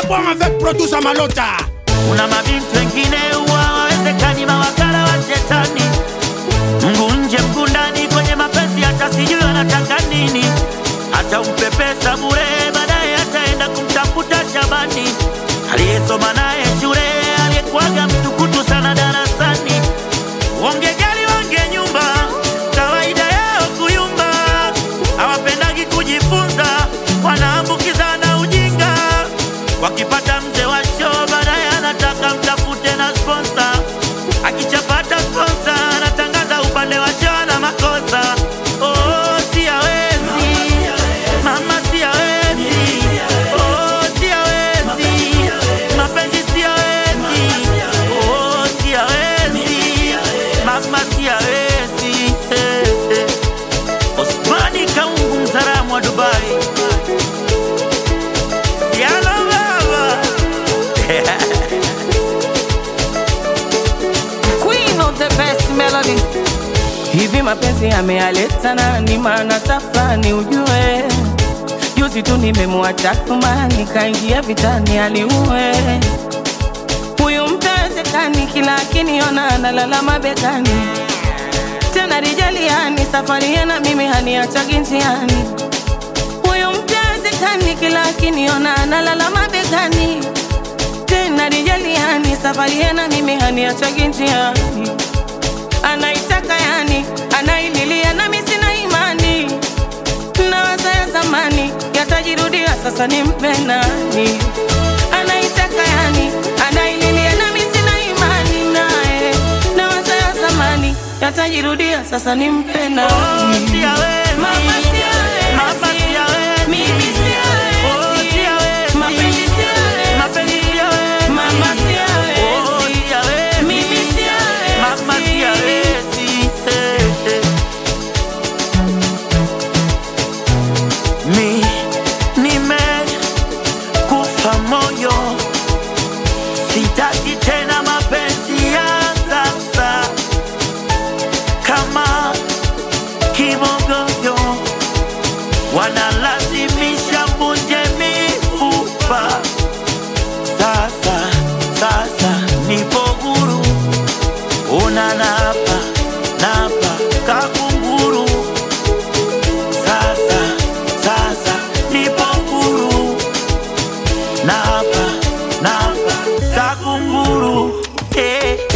bon avec producer Malota. Kuna mabinti wengine huwa hawawezekani, mawakala wa shetani, mguu nje mguu ndani kwenye mapenzi, hata sijui anataka nini. Hata umpe pesa bure, baadaye ataenda kumtafuta Shabani aliyesoma naye shule, aliyekuwaga mtukutu sana darasani. Wongejali wange nyumba, kawaida yao kuyumba, hawapendagi kujifunza, wanaambukizana ujinga. Wakipata mzee wa show, baadaye anataka mtafute na sponsor. Akichapata sponsor, anatangaza upande wa show na makosa. Oh, si hawezi mama, si hawezi oh, si hawezi mapenzi, si hawezi oh, si hawezi mama, si hawezi eh, eh. Osmani Kaungu, mzaramu wa Dubai, Siala baba Queen of the best melody. Hivi mapenzi yamealeta nani? Maana tafrani ujue, juzi tu nimemwacha kumani, kaingia vitani aliue huyu mtawezekani, kila akiniona analala mabegani, tena rijaliani, safari yana mimi haniachagi njiani. Huyu mtawezekani, kila akiniona analala mabegani tena rijaliani safari yana mimi haniachagi njiani anaitaka yani anaililia nami sina imani nawaza ya zamani yatajirudia sasa nimpe nani anaitaka yani anaililia nami sina imani naye nawaza ya zamani yatajirudia sasa nimpe Oh, nani si hawezi. Mama, si hawezi. Mama, si hawezi. Mimi si hawezi. Oh, si hawezi. Mapenzi si hawezi. Mapenzi si hawezi. Mama, si hawezi. Oh, si hawezi. Mimi si hawezi. Mama, si hawezi. Eh, eh. Mi nimekufa moyo, sitaki tena mapenzi ya sasa kama kimogoyo wanalazimisha vunje mifupa. Sasa sasa nipo huru, una napa napa kakunguru. Sasa sasa nipo huru, napa napa kakunguru. Eh.